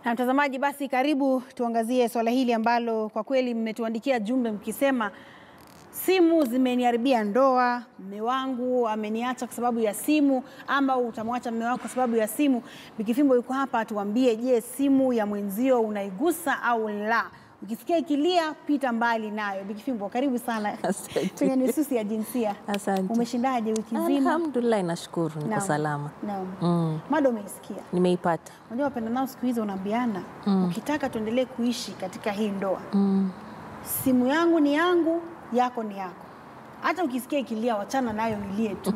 Na mtazamaji, basi karibu tuangazie swala hili ambalo kwa kweli mmetuandikia jumbe mkisema simu zimeniharibia ndoa, mme wangu ameniacha kwa sababu ya simu, ama utamwacha mme wako kwa sababu ya simu. Bikifimbo yuko hapa atuambie, je, simu ya mwenzio unaigusa au la? Ukisikia ikilia, pita mbali nayo. Bikifimbo, karibu sana Asante. kwenye nususi ya jinsia. Asante. Umeshindaje wiki nzima? Alhamdulillah, nashukuru niko Naam. salama. Naam. Mm, Mada umeisikia. nimeipata. Unajua wapenda nao siku hizi unaambiana ukitaka tuendelee kuishi katika hii ndoa, Mm, simu yangu ni yangu, yako ni yako. Hata ukisikia ikilia, wachana nayo ilie tu,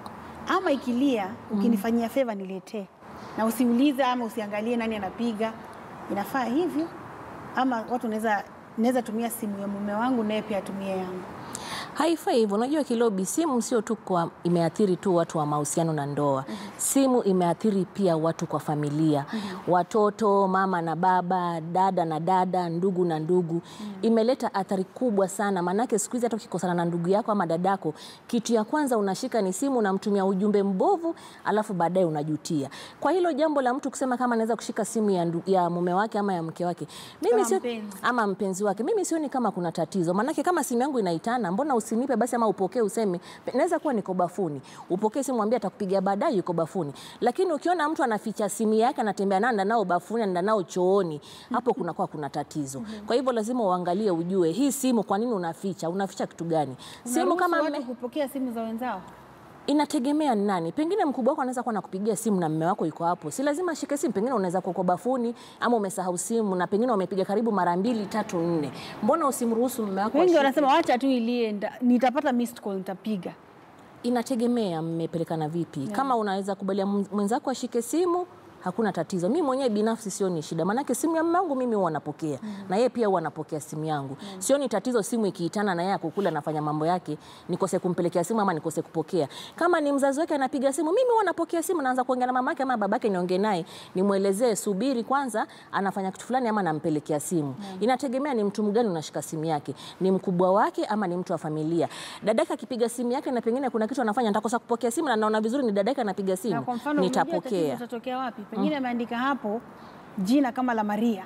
ama ikilia, ukinifanyia feva niletee, na usiulize ama usiangalie nani anapiga. Inafaa hivyo, ama watu naweza naweza tumia simu ya mume wangu naye pia atumie yangu. haifai hivyo. Unajua Kilobi, simu sio tu kwa imeathiri tu watu wa mahusiano na ndoa. Simu imeathiri pia watu kwa familia, watoto, mama na baba, dada na dada, ndugu na ndugu. Imeleta athari kubwa sana, maanake siku hizi hata ukikosana na ndugu yako ama dadako, kitu ya kwanza unashika ni simu, unamtumia ujumbe mbovu, alafu baadaye unajutia. Kwa hilo jambo la mtu kusema kama anaweza kushika simu ya, ndu- ya mume wake ama ya mke wake, mimi Kama sio mpenzi. ama mpenzi wake, mimi sioni kama kuna tatizo. Maanake kama simu yangu inaitana, mbona usinipe basi, ama upokee useme, naweza kuwa niko bafuni, upokee simu, mwambie atakupigia baadaye, yuko bafuni. Lakini ukiona mtu anaficha simu yake, anatembea nayo, anaenda nao bafuni, anaenda nao chooni, hapo kunakuwa kuna tatizo. Kwa hivyo lazima uangalie, ujue hii simu, kwa nini unaficha? Unaficha kitu gani? Simu Unaruhusu kama watu mme, kupokea simu za wenzao. inategemea ni nani. Pengine mkubwa wako anaweza kuwa nakupigia simu na mme wako yuko hapo, si lazima ashike simu. Pengine unaweza kuwa kwa bafuni ama umesahau simu, na pengine wamepiga karibu mara mbili tatu nne. Mbona usimruhusu mme wako Wengi ashike? wanasema wacha tu ilie, nda- nitapata missed call, nitapiga. Inategemea mmepelekana vipi. Kama unaweza kubalia mwenzako ashike simu hakuna tatizo. Mimi mwenyewe binafsi sioni shida, maanake simu ya mume wangu mimi huwa napokea na yeye pia huwa anapokea simu yangu. Sioni tatizo simu ikiitana na yeye akukula anafanya mambo yake, nikose kumpelekea simu ama nikose kupokea. Kama ni mzazi wake anapiga simu, mimi huwa napokea simu, naanza kuongea na mamake ama babake, niongee naye, nimwelezee, subiri kwanza, anafanya kitu fulani ama nampelekea simu. Inategemea ni mtu mgani unashika simu yake, ni mkubwa wake ama ni mtu wa familia. Dadake akipiga simu yake na pengine kuna kitu anafanya, nitakosa kupokea simu na naona vizuri ni dadake anapiga Na simu, kwa mfano unajua tatizo nitapokea. utatokea wapi? Pengine ameandika hapo jina kama la Maria,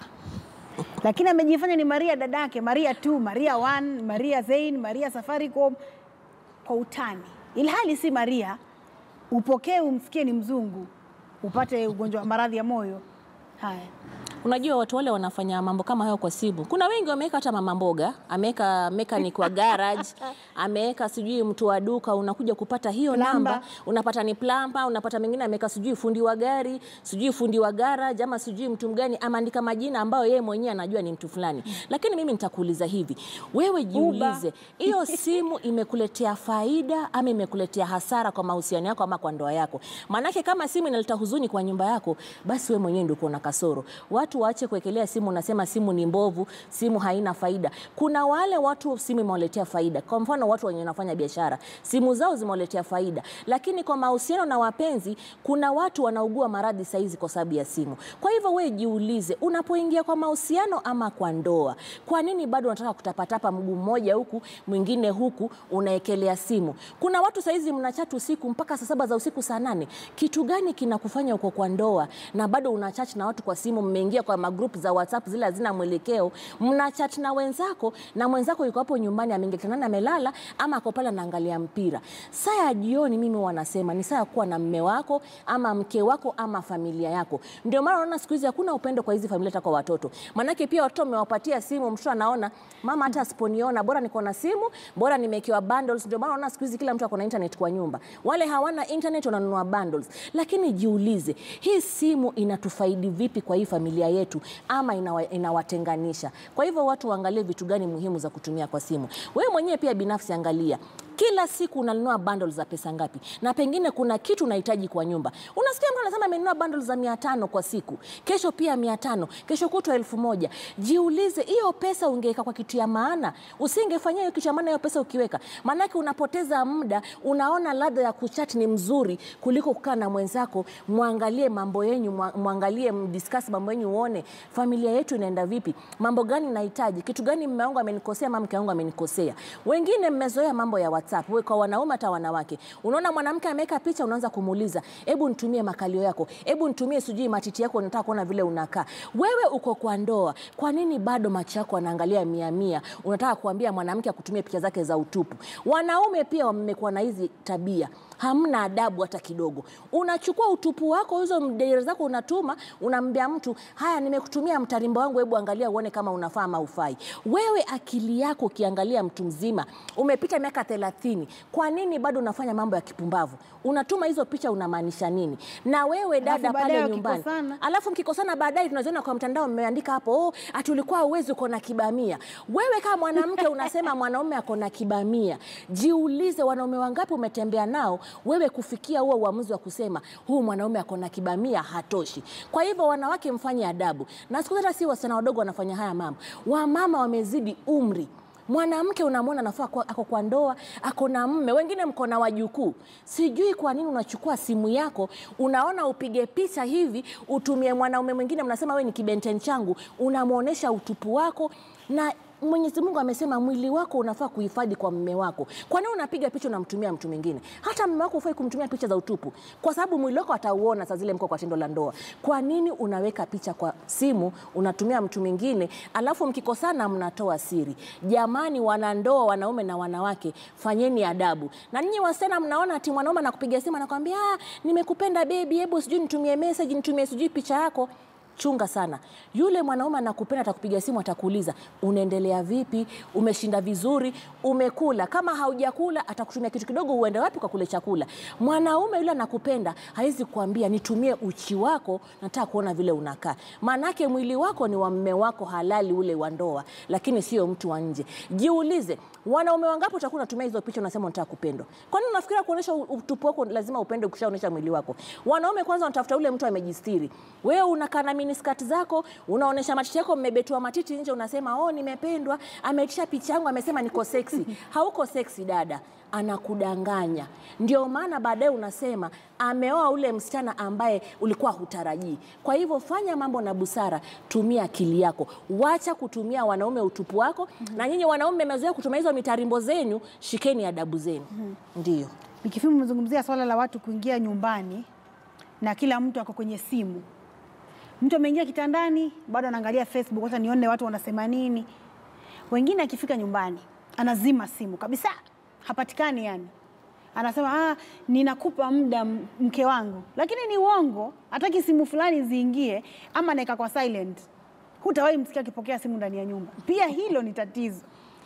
lakini amejifanya ni Maria dadake, Maria 2, Maria 1, Maria Zain, Maria Safaricom kwa utani, ilhali si Maria. Upokee umsikie ni mzungu, upate ugonjwa wa maradhi ya moyo. Haya, Unajua watu wale wanafanya mambo kama hayo kwa simu. Kuna wengi wameweka hata mama mboga, ameweka mechanic wa garage, ameweka sijui mtu wa duka, unakuja kupata hiyo Plumber. namba, unapata ni plumber, unapata mwingine ameweka sijui fundi wa gari, sijui fundi wa garage ama sijui mtu mgani, ameandika majina ambayo yeye mwenyewe anajua ni mtu fulani. Lakini mimi nitakuuliza hivi, wewe jiulize, hiyo simu imekuletea faida ama imekuletea hasara kwa mahusiano yako ama kwa ndoa yako? Maanake kama simu inaleta huzuni kwa nyumba yako, basi wewe mwenyewe ndio uko na kasoro. Watu waache kuwekelea simu, unasema simu ni mbovu, simu haina faida. Kuna wale watu simu imewaletea faida. Kwa mfano watu wenye wanafanya biashara, simu zao zimewaletea faida, lakini kwa mahusiano na wapenzi, kuna watu wanaugua maradhi saizi kwa sababu ya simu. Kwa hivyo wewe jiulize, unapoingia kwa mahusiano ama kwa ndoa, kwa nini bado unataka kutapatapa mguu mmoja huku mwingine huku, unaekelea simu? Kuna watu saizi mnachatu usiku mpaka saa saba za usiku, saa nane. Kitu gani kinakufanya uko kwa ndoa na bado unachat na watu kwa simu? Mmeingia kwa magrupu za WhatsApp zile hazina mwelekeo, mnachat na wenzako na mwenzako yuko hapo nyumbani ameingia kitandani amelala, ama ako pale anaangalia mpira. Saa ya jioni, mimi wanasema ni saa ya kuwa na mme wako ama mke wako ama familia yako. Ndio maana unaona siku hizi hakuna upendo kwa hizi familia, hata kwa watoto. Maanake pia watoto wamewapatia simu, mtoto anaona mama, hata asiponiona bora niko na simu, bora nimewekewa bundles. Ndio maana unaona siku hizi kila mtu ako na internet kwa nyumba. Wale hawana internet wananunua bundles. Lakini jiulize, hii simu inatufaidi vipi kwa hii familia yetu ama inawa, inawatenganisha? Kwa hivyo watu waangalie vitu gani muhimu za kutumia kwa simu. Wewe mwenyewe pia binafsi angalia kila siku unanunua bundles za pesa ngapi? Na pengine kuna kitu unahitaji kwa nyumba. Unasikia mtu anasema amenunua bundles za mia tano kwa siku, kesho pia mia tano, kesho kutwa elfu moja. Jiulize, hiyo pesa ungeweka kwa kitu ya maana, usingefanyia hiyo kitu ya maana hiyo pesa ukiweka, maanake unapoteza muda. Unaona ladha ya kuchat ni mzuri kuliko kukaa na mwenzako, mwangalie mambo yenyu, mwa- mwangalie mdiscuss mambo yenyu, uone familia yetu inaenda vipi, mambo gani nahitaji, kitu gani mume wangu amenikosea ama mke wangu amenikosea. Wengine mmezoea mambo ya WhatsApp WhatsApp we kwa wanaume hata wanawake. Unaona mwanamke ameweka picha, unaanza kumuuliza, hebu nitumie makalio yako, hebu nitumie sijui matiti yako, nataka kuona vile unakaa. Wewe uko kwa ndoa, kwa nini bado macho yako anaangalia mia mia? Unataka kuambia mwanamke akutumie picha zake za utupu. Wanaume pia wamekuwa na hizi tabia hamna adabu hata kidogo. Unachukua utupu wako, hizo mdere zako unatuma, unambia mtu haya, nimekutumia mtarimbo wangu, hebu angalia uone kama unafaa ama ufai. Wewe akili yako ukiangalia mtu mzima, umepita miaka thelathini, kwa nini bado unafanya mambo ya kipumbavu? Unatuma hizo picha, unamaanisha nini? Na wewe dada baadaye pale nyumbani, wakikosana? alafu mkikosana baadaye tunaziona kwa mtandao mmeandika hapo, oh, ati ulikuwa uwezi uko na kibamia. Wewe kama mwanamke unasema mwanaume ako na kibamia, jiulize, wanaume wangapi umetembea nao wewe kufikia huo uamuzi wa kusema huu mwanaume ako na kibamia hatoshi. Kwa hivyo wanawake, mfanye adabu, na siku zote hata si wasichana wadogo wanafanya haya mambo, wamama wamezidi umri Mwanamke unamwona anafaa kuwa- ako kwa ndoa, ako na mme, wengine mko na wajukuu. Sijui kwa nini unachukua simu yako, unaona upige picha hivi, utumie mwanaume mwingine, mnasema we ni kibenten changu, unamwonyesha utupu wako na Mwenyezi Mungu amesema mwili wako unafaa kuhifadhi kwa mme wako. Kwa nini unapiga picha unamtumia mtu mwingine? Hata mme wako hufai kumtumia picha za utupu, kwa sababu mwili wako atauona saa zile mko kwa tendo la ndoa. Kwa nini unaweka picha kwa simu unatumia mtu mwingine, alafu mkikosana mnatoa siri? Jamani, wanandoa, wanaume na wanawake, fanyeni adabu. Na ninyi wasichana, mnaona ati mwanaume anakupiga simu anakwambia, ah, nimekupenda baby, hebu sijui nitumie message, nitumie sijui picha yako Chunga sana. Yule mwanaume anakupenda, atakupiga simu, atakuuliza unaendelea vipi, umeshinda vizuri, umekula. Kama haujakula, atakutumia kitu kidogo, uende wapi kwa kule chakula. Mwanaume yule anakupenda, hawezi kuambia nitumie uchi wako, nataka kuona vile unakaa. Maanake mwili wako ni wa mme wako halali, ule wa ndoa, lakini sio mtu wa nje. Jiulize, wanaume wangapi utakuwa unatumia hizo picha, unasema unataka kupendwa? Kwa nini unafikiria kuonyesha utupu wako lazima upende ukishaonyesha mwili wako? Wanaume kwanza wanatafuta ule mtu amejistiri. Wewe unakaa na miniskati zako, unaonyesha matiti yako, mmebetua matiti nje, unasema oh, nimependwa, ameitisha picha yangu, amesema niko seksi. Hauko seksi dada, anakudanganya. Ndio maana baadaye unasema ameoa ule msichana ambaye ulikuwa hutarajii. Kwa hivyo fanya mambo na busara, tumia akili yako, wacha kutumia wanaume utupu wako. Na nyinyi wanaume mmezoea kutumia hizo mitarimbo zenyu, shikeni adabu zenu. Ndio Nikifimu umezungumzia swala la watu kuingia nyumbani na kila mtu ako kwenye simu. Mtu ameingia kitandani, bado anaangalia Facebook, hata nione watu wanasema nini. Wengine akifika nyumbani anazima simu kabisa, hapatikani yani. Anasema ah, ninakupa muda m- mke wangu, lakini ni uongo. Hataki simu fulani ziingie, ama anaeka kwa silent. Hutawahi msikia akipokea simu ndani ya nyumba. Pia hilo ni tatizo.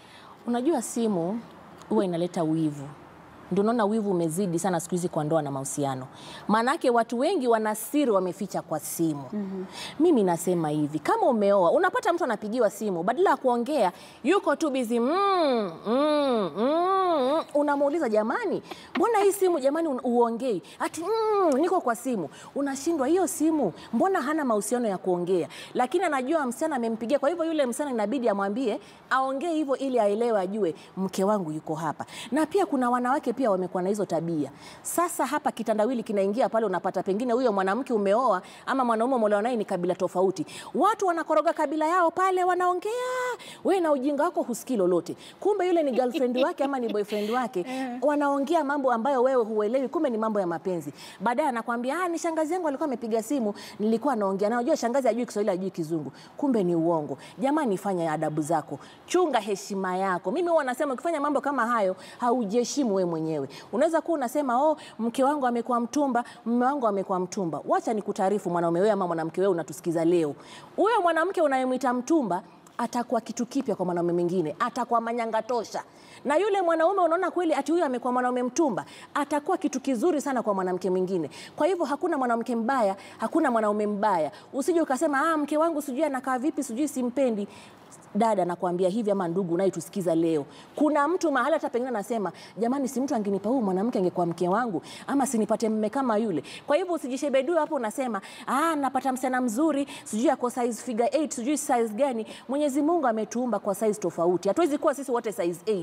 Unajua simu huwa inaleta wivu. Ndio unaona wivu umezidi sana siku hizi kwa ndoa na mahusiano. Maanake watu wengi wana siri wameficha kwa simu. Mimi nasema hivi, kama umeoa, unapata mtu anapigiwa simu, badala ya kuongea yuko tu busy mm, mm, mm, mm. Unamuuliza, jamani, mbona hii simu jamani un- uongei? Ati mm, niko kwa simu. Unashindwa hiyo simu, mbona hana mahusiano ya kuongea? Lakini anajua msichana amempigia, kwa hivyo yule msichana inabidi amwambie aongee hivyo ili aelewe, ajue mke wangu yuko hapa. Na pia kuna wanawake pia wamekuwa na hizo tabia. Sasa hapa kitandawili kinaingia pale, unapata pengine huyo mwanamke umeoa ama mwanaume umeolewa naye ni kabila tofauti, watu wanakoroga kabila yao pale, wanaongea we na ujinga wako husikii lolote, kumbe yule ni girlfriend wake ama ni boyfriend wake, wanaongea mambo ambayo wewe huelewi, kumbe ni mambo ya mapenzi. Baadaye anakwambia ah, ni shangazi yangu alikuwa amepiga simu, nilikuwa naongea naye. Unajua shangazi ajui Kiswahili, ajui Kizungu, kumbe ni uongo. Jamani, fanya adabu zako, chunga heshima yako. Mimi huwa nasema ukifanya mambo kama hayo haujiheshimu wewe mwenyewe. Unaweza kuwa unasema oh, mke wangu amekuwa mtumba, mume wangu amekuwa mtumba. Wacha nikutaarifu mwanaume wewe ama mwanamke wewe unatusikiza leo, huyo mwanamke unayemwita mtumba atakuwa kitu kipya kwa mwanaume mwingine, atakuwa manyanga tosha. Na yule mwanaume unaona kweli ati huyu amekuwa mwanaume mtumba, atakuwa kitu kizuri sana kwa mwanamke mwingine. Kwa hivyo hakuna mwanamke mbaya, hakuna mwanaume mbaya. Usije ukasema ah, mke wangu sijui anakaa vipi, sijui simpendi. Dada, nakwambia hivi, ama ndugu unayetusikiza leo, kuna mtu mahali hata pengine anasema jamani, si mtu angenipa huyu mwanamke angekuwa mke wangu, ama sinipate mme kama yule. Kwa hivyo usijishebedue hapo unasema ah, napata msichana mzuri, sijui ako size figure 8, sijui size gani. Mwenyezi Mungu ametuumba kwa size tofauti, hatuwezi kuwa sisi wote size 8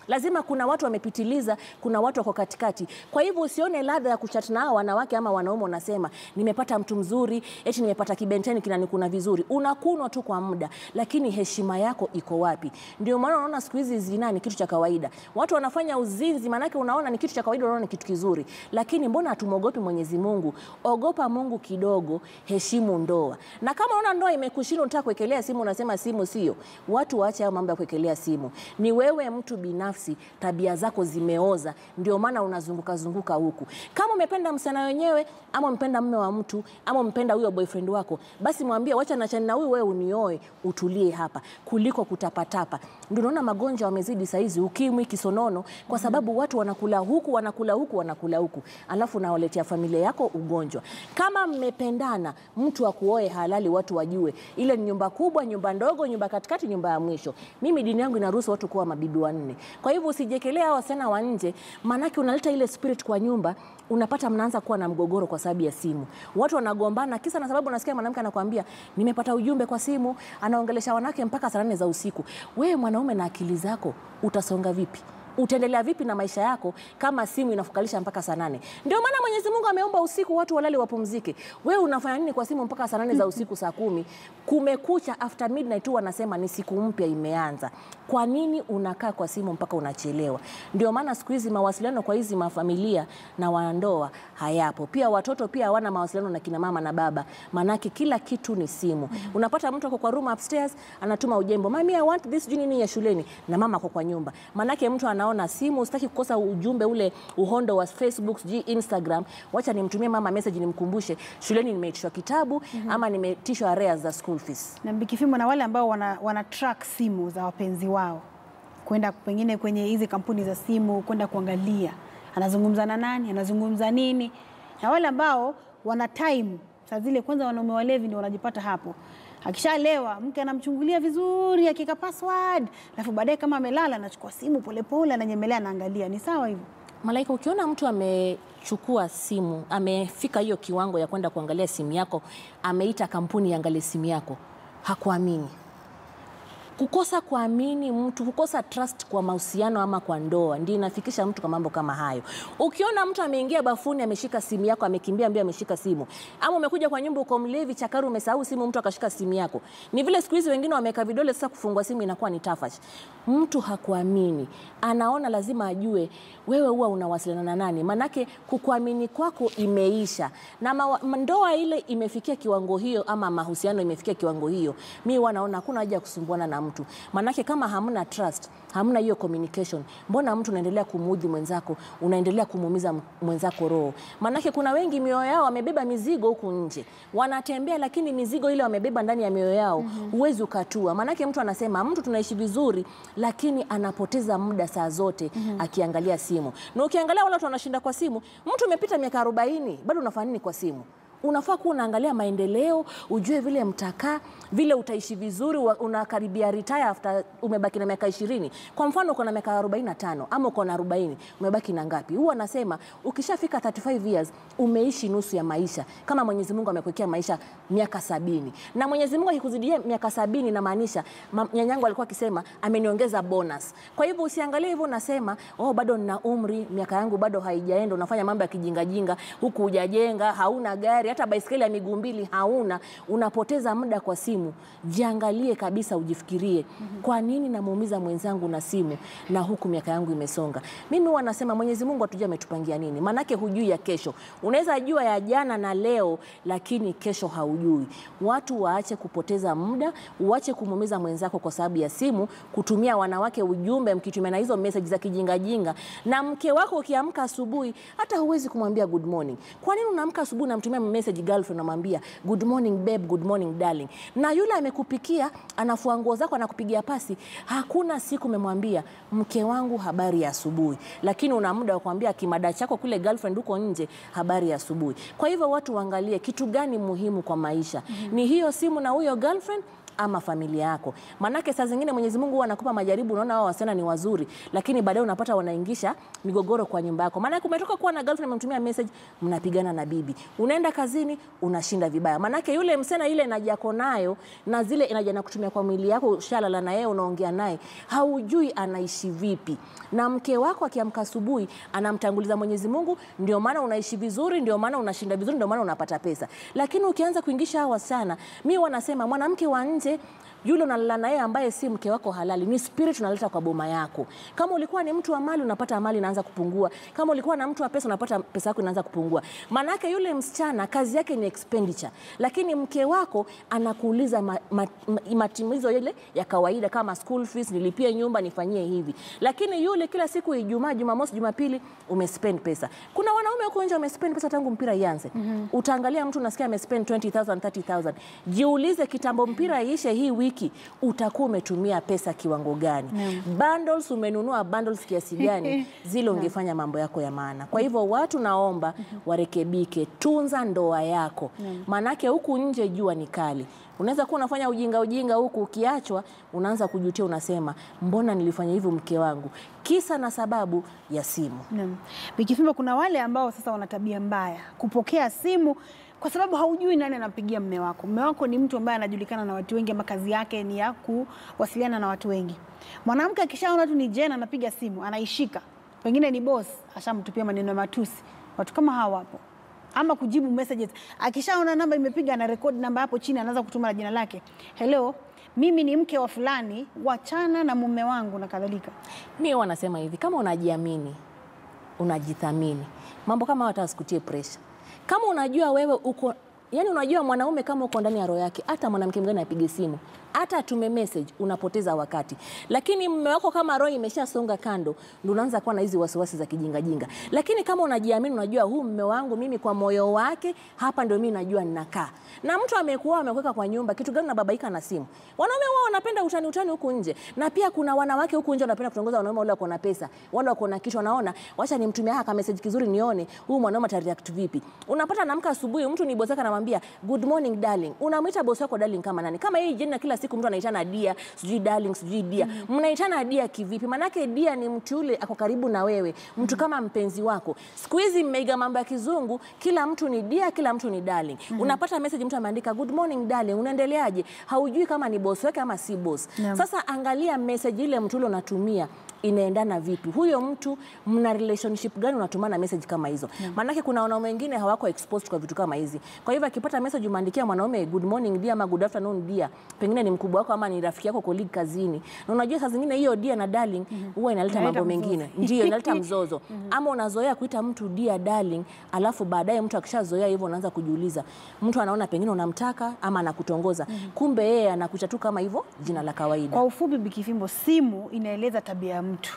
Lazima kuna watu wamepitiliza, kuna watu wako katikati. Kwa hivyo usione ladha ya kuchat na hao wanawake ama wanaume, unasema nimepata mtu mzuri, eti nimepata kibenteni kinanikuna vizuri. Unakunwa tu kwa muda, lakini heshima yako iko wapi? Ndio maana unaona siku hizi zinaa ni kitu cha kawaida, watu wanafanya uzinzi, maanake unaona ni kitu cha kawaida, unaona ni kitu kizuri, lakini mbona hatumwogopi Mwenyezi Mungu? Ogopa Mungu kidogo, heshimu ndoa. Na kama unaona ndoa imekushinda, unataka kuwekelea simu, unasema simu sio, watu waache hayo mambo ya kuwekelea simu. Ni wewe mtu binafsi, tabia zako zimeoza, ndio maana unazunguka zunguka huku. Kama umependa msichana wenyewe ama umependa mme wa mtu ama umependa huyo boyfriend wako, basi mwambie wacha nachani na huyu, wewe unioe, utulie hapa, kuliko kutapatapa. Ndio unaona magonjwa wamezidi saizi, ukimwi, kisonono, kwa sababu watu wanakula huku wanakula huku wanakula huku, alafu nawaletea familia yako ugonjwa. Kama mmependana, mtu akuoe halali, watu wajue ile ni nyumba kubwa, nyumba ndogo, nyumba katikati, nyumba ya mwisho. Mimi dini yangu inaruhusu watu kuwa mabibi wanne. Kwa hivyo usijekelea hao wasichana wa nje, maanake unaleta ile spirit kwa nyumba, unapata mnaanza kuwa na mgogoro kwa sababu ya simu. Watu wanagombana kisa na sababu, unasikia mwanamke anakuambia nimepata ujumbe kwa simu, anaongelesha wanawake mpaka saa nane za usiku. Wewe mwanaume na akili zako utasonga vipi? utaendelea vipi na maisha yako kama simu inafukalisha mpaka saa nane? Ndio maana Mwenyezi Mungu ameumba usiku watu walale wapumzike. Wewe unafanya nini kwa simu mpaka saa nane za usiku, saa kumi kumekucha, after midnight tu wanasema ni siku mpya imeanza. Kwa nini unakaa kwa simu mpaka unachelewa? Ndio maana siku hizi mawasiliano kwa hizi mafamilia na wanandoa hayapo. Pia watoto pia hawana mawasiliano na kina mama na baba, manake kila kitu ni simu. Unapata mtu ako kwa room upstairs anatuma ujembo, mami I want this, juu nini ya shuleni, na mama ako kwa nyumba, manake mtu anaona simu. Sitaki kukosa ujumbe ule uhondo wa Facebook, sijui Instagram, wacha nimtumie mama message nimkumbushe shuleni nimeitishwa kitabu ama nimeitishwa arrears za school fees. na Bikifimo na wale ambao wana, wana track simu za wapenzi wao kwenda pengine kwenye hizi kampuni za simu kwenda kuangalia anazungumza na nani, anazungumza nini, na wale ambao wana time saa zile. Kwanza wanaume walevi ndio wanajipata hapo, akishalewa mke anamchungulia vizuri, akika password, alafu baadaye kama amelala anachukua simu polepole, ananyemelea, anaangalia. Ni sawa hivyo? Malaika, ukiona mtu amechukua simu, amefika hiyo kiwango ya kwenda kuangalia simu yako, ameita kampuni iangalie simu yako, hakuamini. Kukosa kuamini mtu, kukosa trust kwa mahusiano ama kwa ndoa ndio inafikisha mtu kwa mambo kama hayo. Ukiona mtu ameingia bafuni ameshika simu yako, amekimbia mbio ameshika simu, ama umekuja kwa nyumba uko mlevi chakaru, umesahau simu, mtu akashika simu yako. Ni vile siku hizi wengine wameweka vidole, sasa kufungua simu inakuwa ni tafash. Mtu hakuamini, anaona lazima ajue wewe huwa unawasiliana na nani, manake kukuamini kwako imeisha na mawa, ndoa ile imefikia kiwango hiyo, ama mahusiano imefikia kiwango hiyo, mi wanaona hakuna haja ya kusumbuana na mtu, manake kama hamna trust, hamna hiyo communication, mbona mtu unaendelea kumuudhi mwenzako, unaendelea kumuumiza mwenzako roho? Manake kuna wengi mioyo yao wamebeba mizigo huku nje, wanatembea lakini mizigo ile wamebeba ndani ya mioyo yao huwezi ukatua. Manake mtu anasema mtu tunaishi vizuri, lakini anapoteza muda saa zote akiangalia simu, na ukiangalia wale watu wanashinda kwa simu, mtu umepita miaka 40 bado unafanya nini kwa simu? Unafaa kuwa unaangalia maendeleo, ujue vile mtakaa, vile utaishi vizuri, wa- unakaribia retire after umebaki na miaka ishirini. Kwa mfano uko na miaka 45 ama uko na 40, umebaki na ngapi? Huwa anasema ukishafika 35 years umeishi nusu ya maisha, kama Mwenyezi Mungu amekuwekea maisha miaka sabini. Na Mwenyezi Mungu akikuzidia miaka sabini, namaanisha ma- nyanyangu alikuwa akisema ameniongeza bonus. Kwa hivyo usiangalie hivyo, unasema oh, bado nina umri, miaka yangu bado haijaenda, unafanya mambo ya kijingajinga huku, hujajenga, hauna gari, hata baiskeli ya miguu mbili hauna, unapoteza muda kwa simu. Jiangalie kabisa, ujifikirie, kwa nini namuumiza mwenzangu na simu na huku miaka yangu imesonga? Mimi huwa nasema Mwenyezi Mungu hatujui ametupangia nini, maanake hujui ya kesho. Unaweza jua ya jana na leo, lakini kesho haujui. Watu waache kupoteza muda, uache kumuumiza mwenzako kwa sababu ya simu, kutumia wanawake ujumbe, mkitumia na hizo message za kijingajinga. Na mke wako ukiamka asubuhi, hata huwezi kumwambia good morning. Kwa nini unaamka asubuhi unamtumia message girlfriend, unamwambia good morning babe, good morning darling, na yule amekupikia, anafua nguo zako, anakupigia pasi, hakuna siku umemwambia mke wangu habari ya asubuhi, lakini una muda wa kuambia kimada chako kule girlfriend huko nje habari ya asubuhi. Kwa hivyo watu waangalie kitu gani muhimu kwa maisha, ni hiyo simu na huyo girlfriend ama familia yako. Maanake saa zingine Mwenyezi Mungu huwa anakupa majaribu, unaona wao wasichana ni wazuri, lakini baadaye unapata wanaingisha migogoro kwa nyumba yako. Maanake umetoka kuwa na girlfriend, amemtumia message, mnapigana na bibi, unaenda kazini, unashinda vibaya. Maanake yule msichana ile energy yako nayo na zile energy anakutumia kwa mwili yako, ushalala na yeye, unaongea naye, haujui anaishi vipi. Na mke wako akiamka asubuhi anamtanguliza Mwenyezi Mungu, ndio maana unaishi vizuri, ndio maana unashinda vizuri, ndio maana unapata pesa. Lakini ukianza kuingisha hawa wasichana, mi wanasema mwanamke wa nje yule unalala naye ambaye si mke wako halali, ni spirit unaleta kwa boma yako. Kama ulikuwa ni mtu wa mali, unapata mali inaanza kupungua. Kama ulikuwa na mtu wa pesa, unapata pesa yako inaanza kupungua. Maanake yule msichana kazi yake ni expenditure, lakini mke wako anakuuliza ma, ma, ma, matimizo yale ya kawaida kama school fees, nilipie nyumba, nifanyie hivi. Lakini yule kila siku Ijumaa, Jumamosi, Jumapili umespend pesa. Kuna wanaume huko nje wamespend pesa tangu mpira ianze. Utaangalia mtu unasikia amespend 20000 30000. Jiulize kitambo mpira iishe hii wiki utakuwa umetumia pesa kiwango gani? Bundles umenunua bundles kiasi gani? Zile ungefanya mambo yako ya maana. Kwa hivyo watu naomba warekebike, tunza ndoa yako, maanake huku nje jua ni kali. Unaweza kuwa unafanya ujinga ujinga huku, ukiachwa unaanza kujutia, unasema mbona nilifanya hivyo mke wangu, kisa na sababu ya simu. Naam. Bikifimbo, kuna wale ambao sasa wana tabia mbaya kupokea simu kwa sababu haujui nani anampigia mme wako. Mme wako ni mtu ambaye anajulikana na watu wengi, ama kazi yake ni ya kuwasiliana na watu wengi. Mwanamke akishaona tu ni Jena anapiga simu, anaishika, pengine ni boss, ashamtupia maneno ya matusi. Watu kama hawa wapo, ama kujibu messages. Akishaona namba imepiga, ana record namba hapo chini, anaanza kutuma na jina lake, hello, mimi ni mke wa fulani, wachana na mume wangu na kadhalika. Mi wanasema hivi, kama unajiamini, unajithamini, mambo kama hata asikutie pressure. Kama unajua wewe uko yani, unajua mwanaume kama uko ndani ya roho yake, hata mwanamke mwingine apige simu, hata atume message, unapoteza wakati. Lakini mume wako kama roho imeshasonga kando, ndio unaanza kuwa na hizi wasiwasi za kijingajinga. Lakini kama unajiamini, unajua huu mume wangu mimi, kwa moyo wake hapa ndio mimi najua ninakaa. Na mtu amekuoa amekuweka kwa nyumba, kitu gani unababaika na simu? Wanaume wao wanapenda utani utani huku nje, na pia kuna wanawake huku nje wanapenda kutongoza wanaume wale wako na pesa, wale wako na kitu, wanaona wacha nimtumie haka message kizuri, nione huyu mwanaume atareact vipi. Unapata namka asubuhi, mtu ni bosi wake anamwambia good morning darling. Unamwita bosi wako darling kama nani? Kama hii jina kila siku mtu anaitana dia, sijui darling, sijui dia. Mnaitana dia kivipi? Manake dia ni mtu yule ako karibu na wewe, mtu kama mpenzi wako. Siku hizi mmeiga mambo ya kizungu, kila mtu ni dia, kila mtu ni darling. Unapata message mtu ameandika good morning darling, unaendeleaje? Haujui kama ni bosi wake ama si bosi. Naam. Sasa angalia message ile mtu yule unatumia inaendana vipi? Huyo mtu mna relationship gani unatumana message kama hizo? Maanake kuna wanaume wengine hawako exposed kwa vitu kama hizi. Kwa hivyo akipata message umeandikia mwanaume good morning dear ama good afternoon dear, pengine ni mkubwa wako ama ni rafiki yako colleague kazini, na unajua saa zingine hiyo dear na darling huwa inaleta Inaleta mambo mzozo. mengine, ndio inaleta mzozo. Ama unazoea kuita mtu dear darling, alafu baadaye mtu akishazoea hivyo unaanza kujiuliza, mtu anaona pengine unamtaka ama anakutongoza, kumbe yeye anakuita tu kama hivyo jina la kawaida. Kwa ufupi, Bikifimbo, simu inaeleza tabia ya mtu.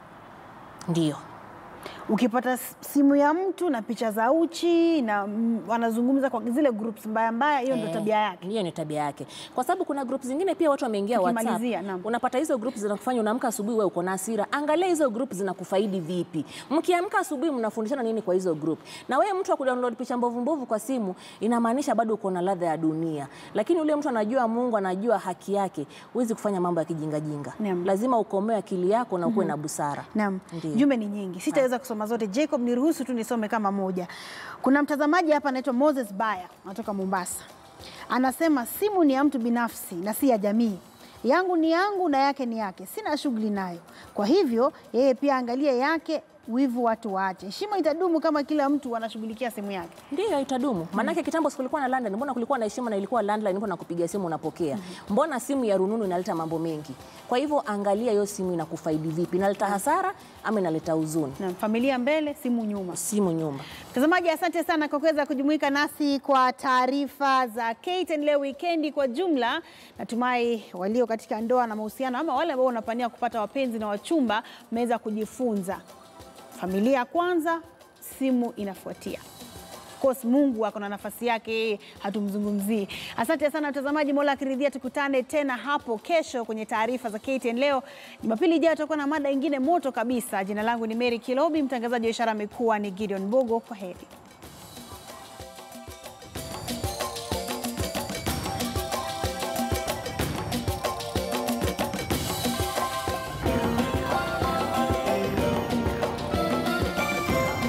Ndio. Ukipata s- simu ya mtu na picha za uchi na mm, wanazungumza kwa zile groups mbaya mbaya, hiyo ndio Eh, tabia yake. Hiyo ni tabia yake, kwa sababu kuna group zingine pia watu wameingia WhatsApp. Tukimalizia, naam. Unapata hizo group zinakufanya unaamka asubuhi wewe uko na hasira. Angalia hizo group zinakufaidi vipi. Mkiamka asubuhi mnafundishana nini kwa hizo group? Na wewe mtu wa kudownload picha mbovu mbovu kwa simu, inamaanisha bado uko na ladha ya dunia. Lakini ule mtu anajua Mungu, anajua haki yake, huwezi kufanya mambo ya kijingajinga. Naam. Lazima ukomoe akili yako na ukuwe na busara. Naam, Ndio. jumbe ni nyingi, sitaweza kusoma zote. Jacob, niruhusu tu nisome kama moja. Kuna mtazamaji hapa anaitwa Moses Baya, anatoka Mombasa, anasema simu ni ya mtu binafsi na si ya jamii. Yangu ni yangu na yake ni yake, sina shughuli nayo. Kwa hivyo yeye pia angalie yake, wivu watu waache. Heshima itadumu kama kila mtu anashughulikia simu yake. Ndiyo, itadumu. Maanake kitambo si kulikuwa na landline, mbona kulikuwa na heshima na ilikuwa landline, mbona nakupigia simu unapokea. Mbona simu ya rununu inaleta mambo mengi? Kwa hivyo angalia hiyo simu inakufaidi vipi, inaleta hasara ama inaleta huzuni. Na familia mbele, simu nyuma. Simu nyumba. Mtazamaji, asante sana kwa kuweza kujumuika nasi kwa taarifa za KTN leo wikendi kwa jumla. Natumai walio katika ndoa na mahusiano ama wale ambao wanapania kupata wapenzi na wachumba mmeweza kujifunza. Familia kwanza, simu inafuatia. Of course Mungu ako na nafasi yake, yeye hatumzungumzii. Asante sana mtazamaji, Mola akiridhia tukutane tena hapo kesho kwenye taarifa za KTN leo. Jumapili ijayo tutakuwa na mada ingine moto kabisa. Jina langu ni Mary Kilobi, mtangazaji wa ishara amekuwa ni Gideon Bogo. Kwa heri.